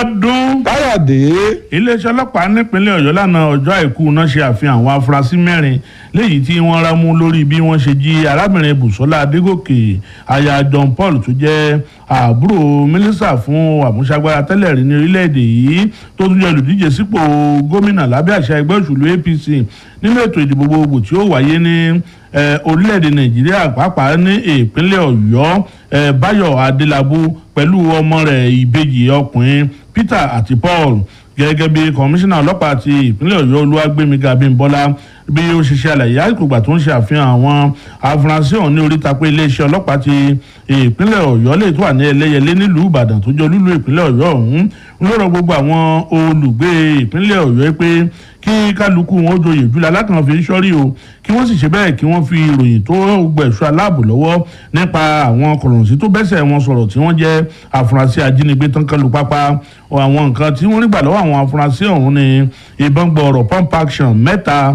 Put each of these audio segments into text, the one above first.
Abíọ́dún káyọ̀dé iléeṣẹ́ ọlọ́pàá nípínlẹ̀ Ọ̀yọ́ lánàá ọjọ́ àìkú náà ṣe àfihàn àwọn afurasí mẹ́rin léyìí tí wọ́n rámú lórí bí wọ́n ṣe jí arábìnrin Bùsọ́lá Adégòkè aya John Paul tó jẹ́ àbúrò mínísítà fún àmúṣagbára tẹ́lẹ̀ rí ní orílẹ̀-èdè yìí tó tún jẹ́ olùdíje sípò gómìnà lábẹ́ àṣà ẹgbẹ́ òṣèlú APC nínú ètò ìdìbò gbogbo tí ó wáyé ní orílẹ̀-èdè Nàìjíríà pàápàá ní ìpínlẹ̀ Ọ̀yọ́ Báyọ̀ Adélábù pẹ̀lú ọmọ rẹ̀ ìbejì ọkùnrin Peter àti Paul gẹ́gẹ́ bí kọmíṣánná ọlọ́pàá ti ìpínlẹ̀ Ọ̀yọ́ Olúwàgbémiga Abímbọ́lá bí ó ṣe ṣe àlàyé àìkúgbà tó ń ṣe àfihàn àwọn afurasí ọ̀hún ní oríta pé iléeṣẹ́ ọlọ́pàá ti ìpínlẹ̀ Ọ̀yọ́ lè tó wà ní Ẹlẹ́yẹlé nílùú Ìbàdàn tó jẹ́ olúlu ìpínlẹ̀ Ọ̀yọ́ ọ̀hún ń lọ́rọ̀ gbogbo àwọn olùgbé ìpínlẹ̀ Ọ̀yọ́ pé kí kálukú wọn ó joyè jùlọ alákàn fi ń ṣọ́rí o kí wọ́n sì ṣe bẹ́ẹ̀ kí wọ́n fi ìròyìn tó gbẹ̀ṣọ́ aláàbò lọ́wọ́ nípa àwọn kọ̀rọ̀sí tó bẹ́sẹ̀ wọn sọ̀rọ̀ tí wọ́n jẹ́ afurasí ajínigbé tán kálu pápá àwọn nǹkan tí wọ́n rí gbà lọ́wọ́ àwọn afurasí ọ̀hún ni ìbọn gbọ̀ọ̀rọ̀ pump action mẹ́ta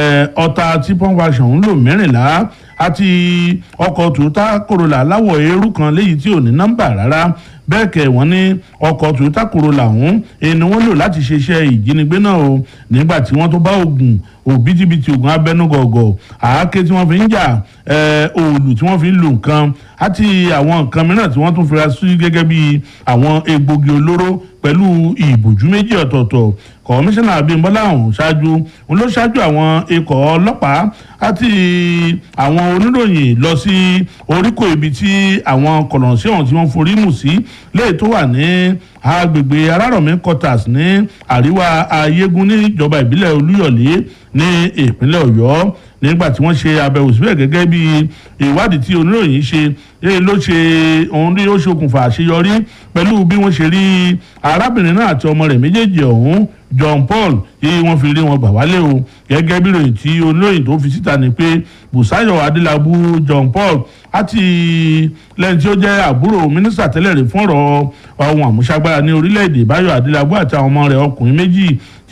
ọta tí pump action ń lò mẹ́rìnlá àti ọkọ̀ Toyota Corolla láwọ̀ eérú kan léyìí tí ò ní nọ́mbà rárá bẹ́ẹ̀ kẹ̀ wọ́n ní ọkọ̀ Toyota Corolla ọ̀hún ẹni wọ́n lò láti ṣe iṣẹ́ ìjínigbé náà o nígbà tí wọ́n tó bá oògùn òbítíbitì oògùn abẹ́nugọ̀gọ̀ àáké tí wọ́n fi ń jà òòlù tí wọ́n fi ń lo nǹkan àti àwọn nǹkan mìíràn tí wọ́n tún fira sí gẹ́gẹ́ bí àwọn egbògi olóró pẹ̀lú ìbòjú méjì ọ̀tọ̀ọ̀tọ̀ kọmíṣánná Abímbọ́lá ọ̀hún ṣáájú ń ló ṣáájú àwọn ikọ̀ ọlọ́pàá àti àwọn oníròyìn lọ sí oríkò ibi tí àwọn kọ̀lọ̀ǹsí ọ̀hún tí wọ́n forí mù sí léè tó wà ní agbègbè arárọ̀mí quarters ní àríwá ayégún níjọba ìbílẹ̀ olúyọ̀lé ní ìpínlẹ̀ ọ̀yọ́ nígbà tí wọ́n ṣe àbẹ̀wò síbẹ̀ gẹ́gẹ́ bí ìwádìí tí oníròyìn ṣe ló ṣe òun rí ó ṣokùnfà àṣeyọrí pẹ̀lú bí wọ́n ṣe rí arábìnrin náà àti ọmọ rẹ̀ méjèèjì ọ̀hún John Paul tí wọ́n fi rí wọn gbà wálé o gẹ́gẹ́ bí ìròyìn tí oníròyìn tó fi síta ni pé Bùsáyọ̀ Adélábù John Paul àti lẹ́yìn tí ó jẹ́ àbúrò mínísítà tẹ́lẹ̀ rí fún ọ̀rọ̀ ohun àmúṣagbára ní orílẹ̀-èdè Báyọ̀ Adélábù àti àwọn ọmọ rẹ̀ ọkùnrin méjì